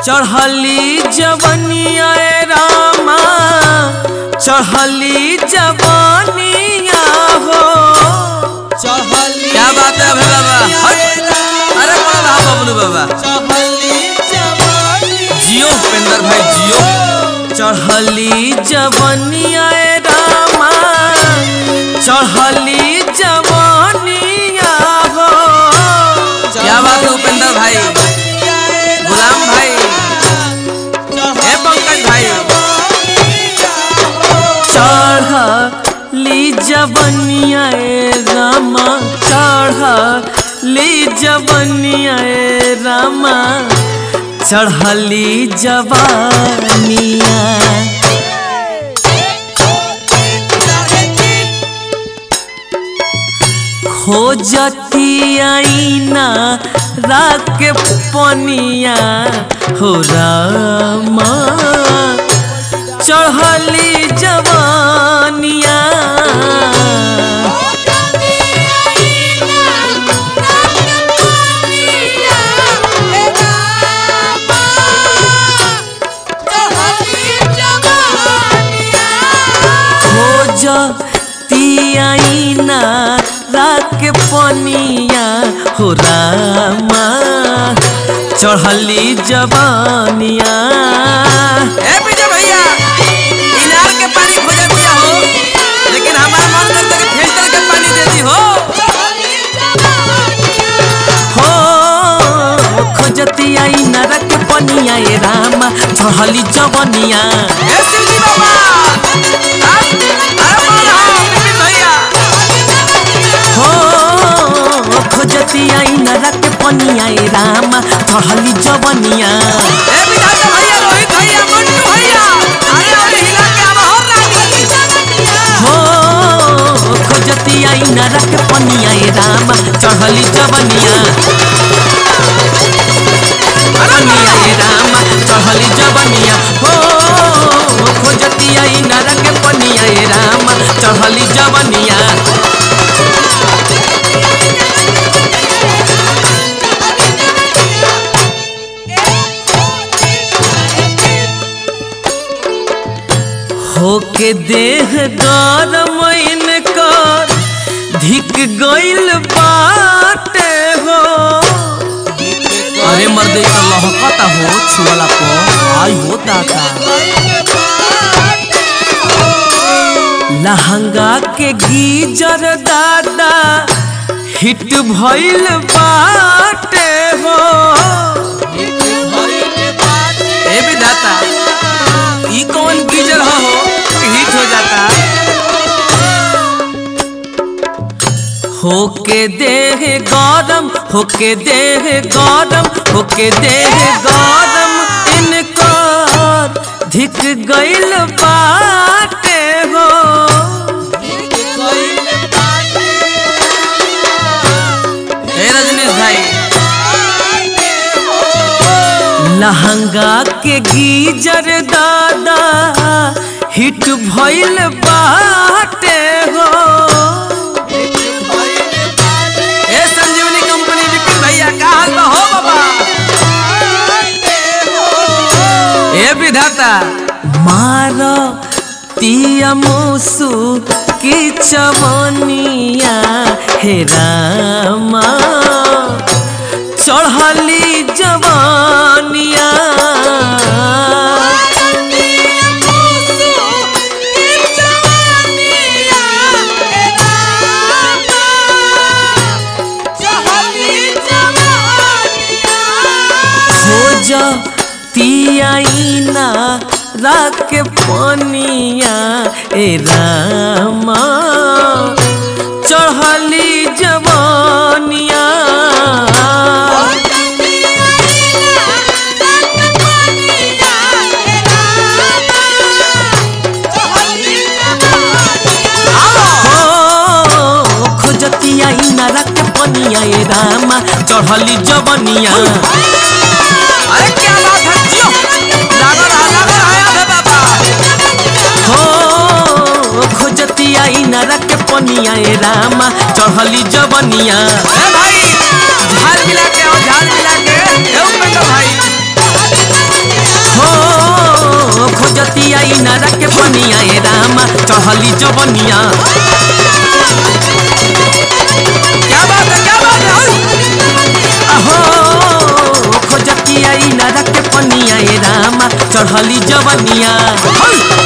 चढ़ली जवनिया ए रामा चढ़ली जवनिया हो चढ़ली क्या बात है अभय बाबा हट। अरे बड़ा रहा बबलू बाबा चढ़ली जवानी जियो उपेंद्र भाई जियो चढ़ली जवनिया ए रामा चढ़ली जवनिया हो क्या बात है उपेंद्र भाई गुलाम भाई हे पंकज भाई चढ़ली जवनिया ए रामा चढ़ली जवनिया ए रामा चढ़ली जवानिया खोजती आईना रात के पनिया हो रामा चढ़ली जवानिया खोजती आईना रात के पनिया हो रामा चढ़ली जवानिया ए विजय भैया इनार के पानी खोज दिया हो लेकिन हमारा मन करता कि फिल्टर के पानी दे दी हो हो खोजती आई नरक के पनिया ए रामा चढ़ली जवनिया ए शिवजी बाबा अरे बोल रहा विपिन भैया हो खोजती आई नरक के पनिया ए रामा चढ़ली जवनिया ए विधाता भैया रोहित भैया मंटू भैया अरे अरे हिला के आवा हो रानी हो खोजती आई नरक पनिया ए रामा चढ़ली जवनिया पनिया ए रामा चढ़ली जवनिया हो खोजती आई नरक पनिया ए रामा चढ़ली जवनिया होके देह गरम इनकर धिक गइल बाटे हो अरे मर्दे का लहकता हो छुअला को आई हो दाता लहंगा के गीजर दादा हिट भइल बाटे हो ए विधाता ई कौन गीजर हो हिट हो जाता होके देह गरम होके देह गरम होके देह गरम इनकर धिक गइल बाटे हो ए रजनीश भाई लहंगा के गीजर दादा हिट भइल बाटे हो ए संजीवनी कंपनी विपिन भैया का हाल बा हो बाबा ए विधाता मार तिया मुसु की चवनिया हे रामा चढ़ली जवानिया खोज तियाईना रात के पनिया ए रामा चढ़ली जवानिया हो खोजतिया इनारा के पनिया ए रामा चढ़ली जवनिया अरे क्या बात है जियो लागो रहा लागो रहा अबे बाबा हो खोजतिया इनारा के पनिया ए रामा चढ़ली जवनिया ए भाई झाल मिला के आओ झाल मिला के ए उपेंद्र भाई पनिया ए रामा चढ़ली जवनिया क्या बात है क्या बात है अहो खोजतिया ई नरक के पनिया ए रामा चढ़ली जवनिया हई!